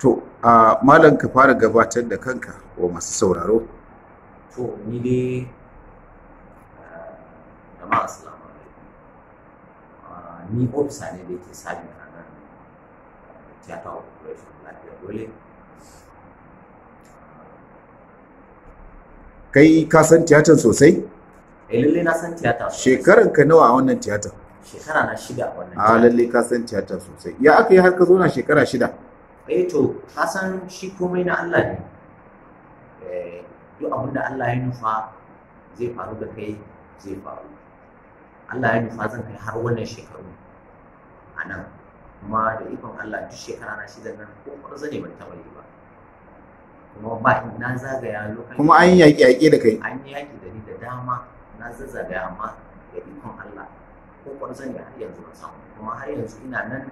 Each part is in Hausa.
to a malam ka fara gabatar da kanka wa masu sauraro to ni dai jama'a assalamu alaikum ni ofisa ne da yake sabin a nan theater operation lafiya dole kai ka san tiyatar sosai eh lalle na san tiyata sosai. shekaran ka nawa a wannan tiyatar shekara na shida a wannan a tiyata. lalle ka san tiyatar sosai ya aka yi har ka zo na shekara shida eh to ka san shi komai na Allah ne eh duk abin da Allah ya nufa zai faru da kai zai faru Allah ya nufa zan kai har wannan shekaru a nan kuma da ikon Allah duk shekara na shida nan ko kwarza ne ban taɓa yi ba kuma ba in na zagaya lokacin kuma an yi yaƙe-yaƙe da kai an yi yaƙi da ni da dama na zazzagaya amma da ikon Allah ko kwarza ne har yanzu ban samu kuma har yanzu ina nan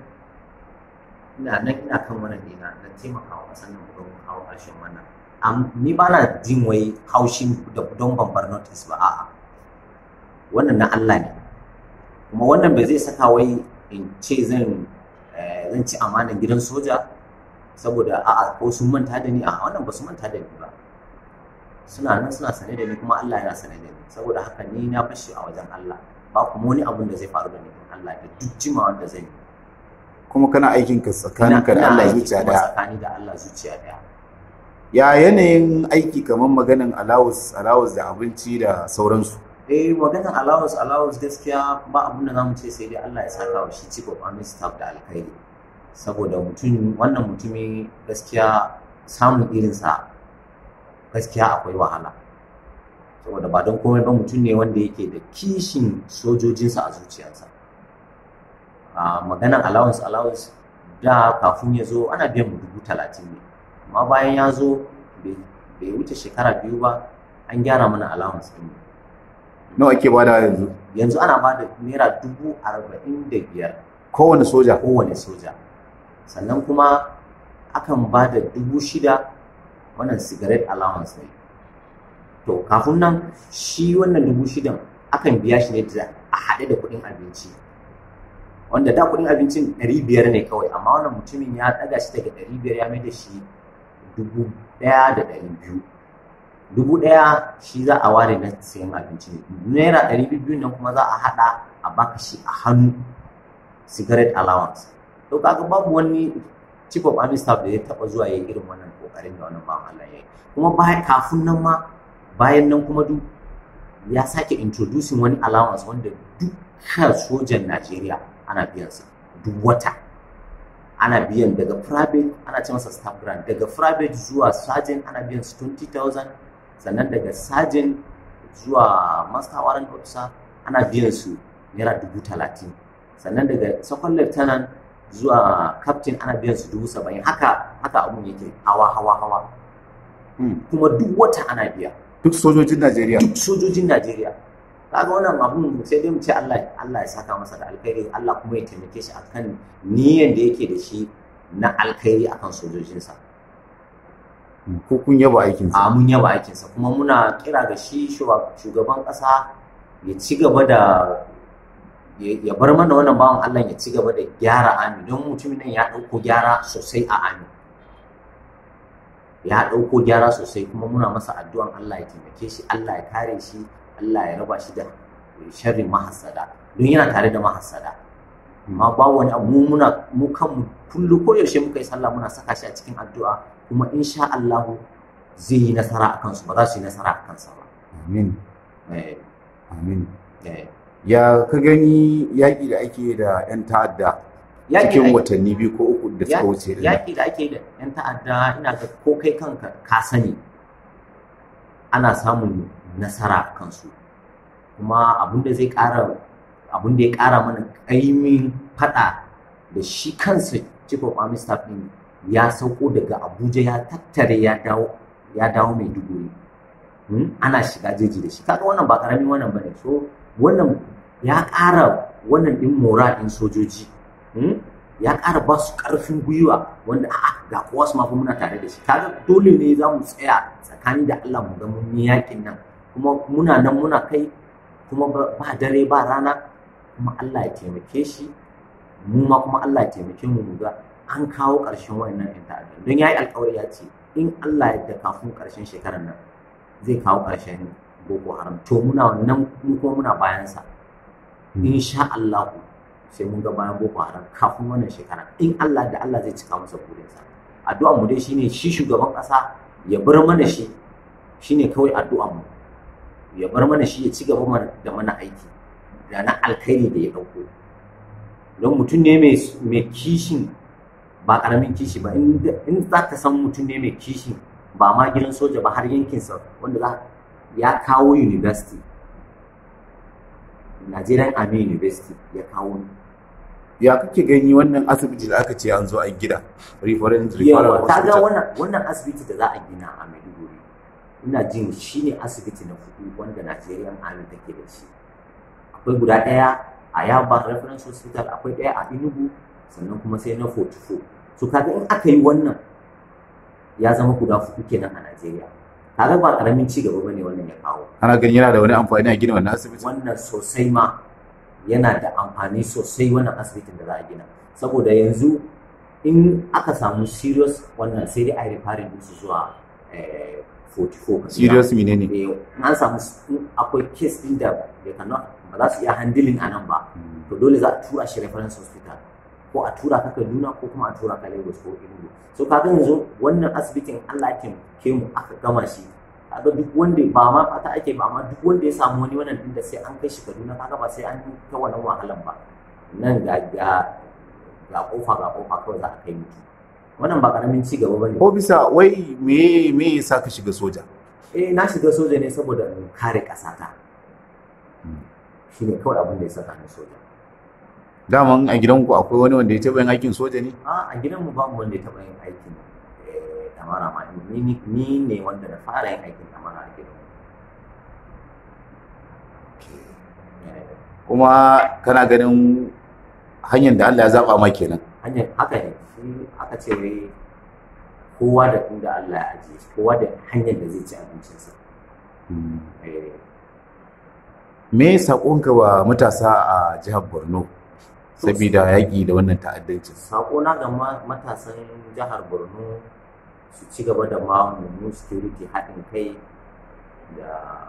ina nan ina kan wannan dina na taimakawa ƙasar nan don kawo ƙarshen wannan Am- ni ba na jin wai haushin da don ban bar notice ba a'a wannan na Allah ne kuma wannan bai zai saka wai in ce zan eh, zan ci amanan gidan soja saboda a'a ko sun manta da ni a wannan ba su manta da ni ba suna nan suna sane da ni kuma Allah yana sane da ni saboda haka ni na fashi a wajen Allah ba kuma wani abun da zai faru da ni in Allah da duk jimawa da zan yi kuma kana aikin ka tsakaninka da Ina- ina Allah aiki zuciya kuma daya tsakani da Allah zuciya daya ya yanayin aiki kamar maganin allowance allowance da abinci da sauransu eh maganar allowance allowance gaskiya ba abun da zamu ce sai dai Allah ya saka wa shi chief of army staff da alkhairi saboda mutum wannan mutumi gaskiya samun irinsa gaskiya akwai wahala saboda ba don komai ba mutum ne wanda yake da kishin sojojinsa a zuciyarsa a maganar allowance allowance da kafin ya zo ana biyan mu dubu talatin ne amma bayan ya zo bai bai wuce shekara biyu ba an gyara mana allowance ɗin mu nawa ake bada yanzu yanzu ana ba da naira dubu arba'in da biyar kowane soja kowane soja sannan kuma akan ba da dubu shida wannan cigarette allowance ne to kafin nan shi wannan dubu shidan akan biya shi ne da a haɗe da kuɗin abinci wanda da kuɗin abincin ɗari biyar ne kawai amma wannan mutumin ya ɗaga shi daga ɗari biyar ya mai da shi dubu ɗaya da ɗari biyu dubu ɗaya shi za a ware na sayan abinci ne naira ɗari biyu nan kuma za a haɗa a baka shi a hannu cigarette allowance to kaga babu wani chief of army staff da ya taɓa zuwa ya yi irin wannan kokarin da wannan bawan Allah ya yi kuma bayan kafin nan ma bayan nan kuma duk ya sake introducing wani allowance wanda dukkan sojan Najeriya ana biyan sa duk wata ana biyan daga private ana ce masa staff grant daga private zuwa sergeant ana biyan su 20,000 sannan daga sergeant zuwa master warrant officer ana biyan su naira dubu talatin sannan daga second lieutenant zuwa captain ana biyan su dubu saba'in haka haka abun yake hawa hawa hawa Hmm. kuma duk wata ana biya duk sojojin Najeriya duk sojojin Najeriya kaga wannan abun sai dai mu ce Allah Allah ya saka masa da alkhairi Allah kuma ya taimake shi akan niyyar da yake da shi na alkhairi akan sojojinsa ko kun yaba aikin a sa mun yaba aikinsa kuma muna kira ga shi shuga- shugaban ƙasa ya ci gaba da ya ya bar mana wannan bawan Allah ya ci gaba da gyara ami don mutumin nan ya ɗauko gyara sosai a ami ya ɗauko gyara sosai kuma muna masa addu'an Allah ya taimake shi Allah ya kare shi Allah ya raba shi da sharrin mahassada don yana tare da mahassada amma ba wani abu mu muna mu kanmu kullu ko yaushe muka yi sallah muna saka shi a cikin addu'a kuma insha Allah zai yi nasara a kansu ba za su yi nasara a kansa ba amin Eh, amin eh. ya ka gani yaƙi da ake da 'yan ta'adda Yaƙi cikin da- watanni biyu ko uku da suka wuce din nan? yaƙi da ake da 'yan ta'adda ina ga ko kai kanka ka sani ana samun nasara a kansu kuma abin da zai ƙara abin da ya ƙara mana ƙaimin faɗa da shi kansa chief of army staff ɗin ya sauko daga abuja ya tattare ya dawo ya dawo mai duguri ana shiga jeji da shi kaga wannan ba ƙaramin wannan bane so wannan ya ƙara wannan ɗin mora ɗin sojoji Hmm? ya ƙara ba su ƙarfin gwiwa wanda a'a ga kowa su mafi muna tare da shi kaga dole ne za mu tsaya tsakani da Allah mu ga mun yi yakin nan kuma muna nan muna kai kuma ba ba dare ba rana kuma Allah ya taimake shi mu ma kuma Allah ya taimake mu mu ga an kawo ƙarshen wannan yan ta'adda don ya yi alkawari ya ce in Allah ya da kafin ƙarshen shekarar nan zai kawo ƙarshen boko haram to muna wannan mu kuma muna bayansa insha Allah sai mun ga bayan boko haram kafin wannan shekara in Allah da Allah zai cika masa burinsa addu'ar mu dai shine shi shugaban ƙasa ya bar mana shi shine kawai addu'ar mu ya bar mana shi ya ci gaba da mana aiki da na alkhairi da ya ɗauko don mutum ne mai kishin ba ƙaramin kishi ba in za ka san mutum ne mai kishin ba ma gidan soja ba har yankinsa wanda za ya kawo university Nigerian Army University ya kawo ya kake gani wannan asibiti da aka ce an zo an gida reference yawa ta ga wannan wannan asibiti da za a gina a Maiduguri ina jin shine asibiti na kudu wanda Nigerian Army take da shi akwai guda ɗaya a Yaba Reference Hospital akwai ɗaya a Enugu sannan kuma sai na 44 so kaga in aka yi wannan ya zama guda hudu kenan a Najeriya kaga ba karamin ci gaba bane wannan ya kawo ana ganin yana da wani amfani a gina wannan asibiti wannan sosai ma yana da amfani sosai wannan asibitin da za a gina saboda yanzu in aka samu serious wannan sai dai a yi referring su zuwa 44 serious menene an samu akwai case din da ya cannot ba za su iya handling a nan ba to dole za a tura shi reference hospital ko a tura ka Kaduna ko kuma a tura ka Lagos ko Enugu so kaga yanzu wannan asibitin Allah ya ke mu aka gama shi kaga duk wanda ba ma fata ake ba amma duk wanda ya samu wani wannan din da sai an kai shi Kaduna kaga ba sai an yi ta wannan wahalan ba nan ga ga ga kofa ga kofa kawai za a kai mutu wannan ba karamin ci gaba bane ko bisa wai me me yasa ka shiga soja eh na shiga soja ne saboda in kare kasata shine kawai abin da ya saka ni soja daman a gidanku akwai wani wanda ya taɓa yin aikin soja ne a a gidanmu ba mu wanda ya taɓa yin aikin damara ma ni ni ne wanda na fara yin aikin damara a gidanmu kuma kana ganin hanyar da Allah ya zaba ma kenan hanyar haka ne shi aka ce wai kowa da inda Allah ya ajiye shi kowa da hanyar da zai ci abincinsa me saƙonka wa matasa a jihar Borno saboda yaƙi da wannan ta'addancin saƙona ga matasan jihar Borno su ci gaba da ba mu security haɗin kai da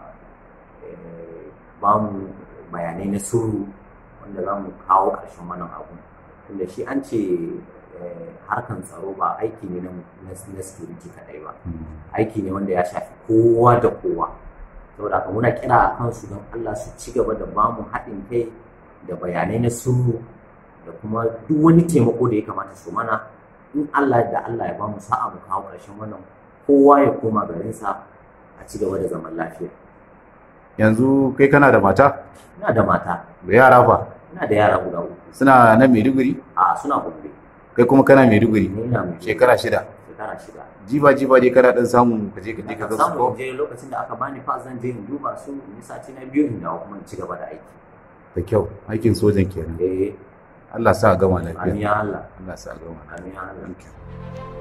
ba mu bayanai na sirru wanda za mu kawo ƙarshen wannan abu tunda shi an ce harkan tsaro ba aiki ne na security kaɗai ba aiki ne wanda ya shafi kowa da kowa saboda haka muna kira a kansu don Allah su ci gaba da ba mu haɗin kai da bayanai na sirru da kuma duk wani taimako da ya kamata su mana in Allah da Allah ya ba mu sa'a mu kawo ƙarshen wannan kowa ya koma garinsa a ci gaba da zaman lafiya yanzu kai kana da mata ina da mata da yara fa ina da yara guda uku suna nan Maiduguri a suna gombe kai kuma kana Maiduguri ni ina mai shekara shida shekara shida jiba jiba dai kana dan samu ka je ka je ka ga su samu ko in je lokacin da aka bani pass zan je in duba su in yi sati na biyu in dawo kuma in ci gaba da aiki da kyau aikin sojan kenan eh Allah sa a gama amin lafiya ya Allah Allah sa a gama amin ya Allah lafiya